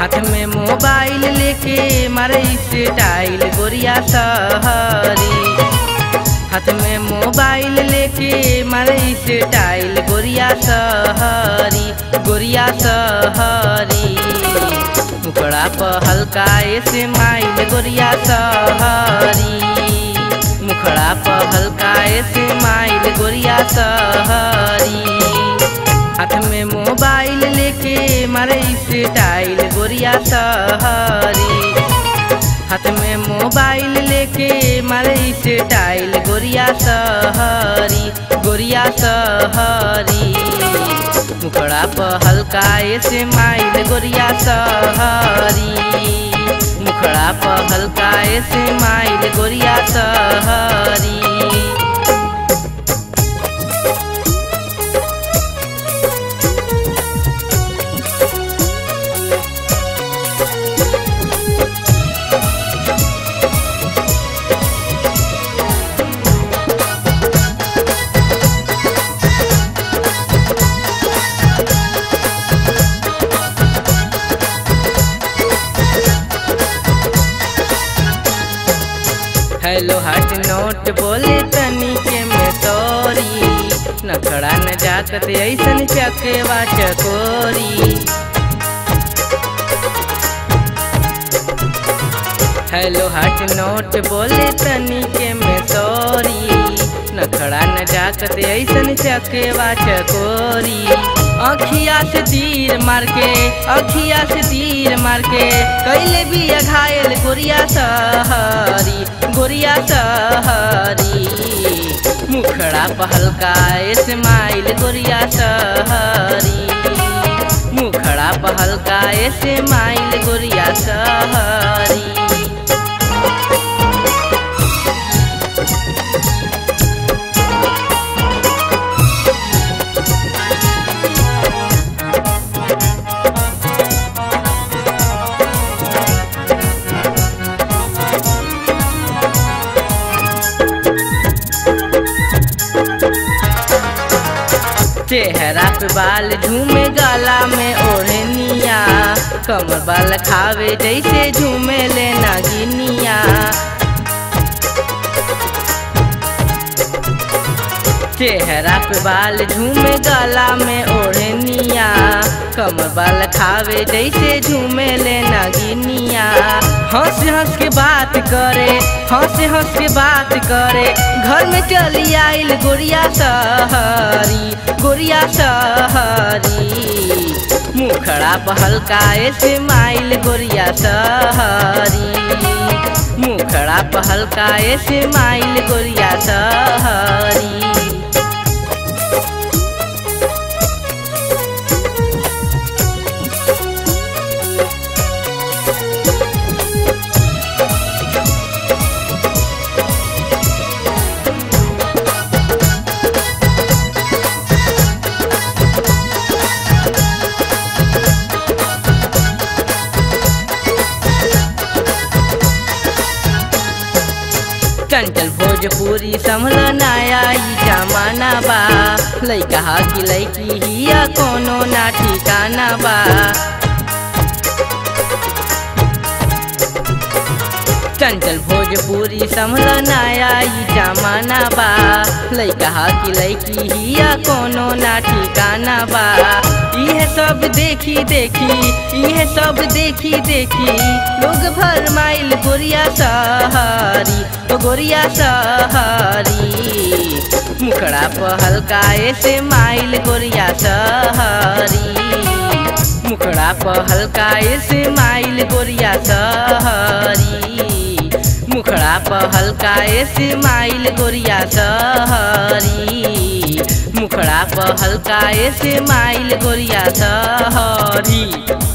हाथ में मोबाइल लेके मारे स्टाइल गोरिया सहरी हाथ में मोबाइल लेके मारे स्टाइल गोरिया सहरी गोरिया सहरी मुकड़ा पर हल्का ऐसे माइल गोरिया सहरी मुखड़ा पर हल्का ऐसे माइल गोरिया सहरी हाथ में मोबाइल लेके मारे स्टाइल गोरिया सहरी हाथ में मोबाइल लेके मारे स्टाइल गोरिया सहरी गोरिया सहरी मुखड़ा पर हल्का ऐसे माइल गोरिया सहरी मुखड़ा पर हल्का ऐसे माइल गोरिया सहरी हेलो हट नोट बोले तनी के में तोरी नखड़ा न जाकत ऐसन चकेवा चकोरी हेलो हट नोट बोले तनी के में तोरी नखड़ा न जाकत ऐसन चकेवा चकोरी अखिया से तीर मार के अखिया से तीर मार के कैले भी घायल गोरिया सहरी गोरिया सहरी मुखड़ा पहलका स्माइल गोरिया सहरी मुखड़ा पहलका स्माइल गोरिया सहरी चेहरा पे बाल झूमे गला में ओढ़निया कमर बाल खावे जैसे झूमे ले नागिनिया चेहरा पे बाल झूमे गला में ओढ़निया कमर बाल खावे जैसे झूमे ले नागिनिया हंस हंस के बात करे हंस हंस के बात करे घर में चली आइल गोरिया सहरी गोरिया सहरी मुखड़ा पहलका ऐसे माइल गोरिया सहरी मुखड़ा पहलका ऐसे माइल गोरिया सहरी चंचल भोजपुरी समल नया ई जमाना बा लैका हा कि लैकी हिया कोनो ना ठिकाना बा चंचल भोजपुरी समल नया ई जमाना बा लैका हा कि लैकी हिया कोनो ना ठिकाना बा इहे सब देखी देखी इहे सब देखी देखी लोग भर माइल गोरिया सहरी ओ गोरिया सहरी मुखड़ा पर हल्का ऐसे माइल गोरिया सहरी मुखड़ा पर हल्का ऐसे माइल गोरिया सहरी मुखड़ा पर हल्का ऐसे माइल गोरिया सहरी मुखड़ा पर हल्का ऐसे माइल गोरिया सहरी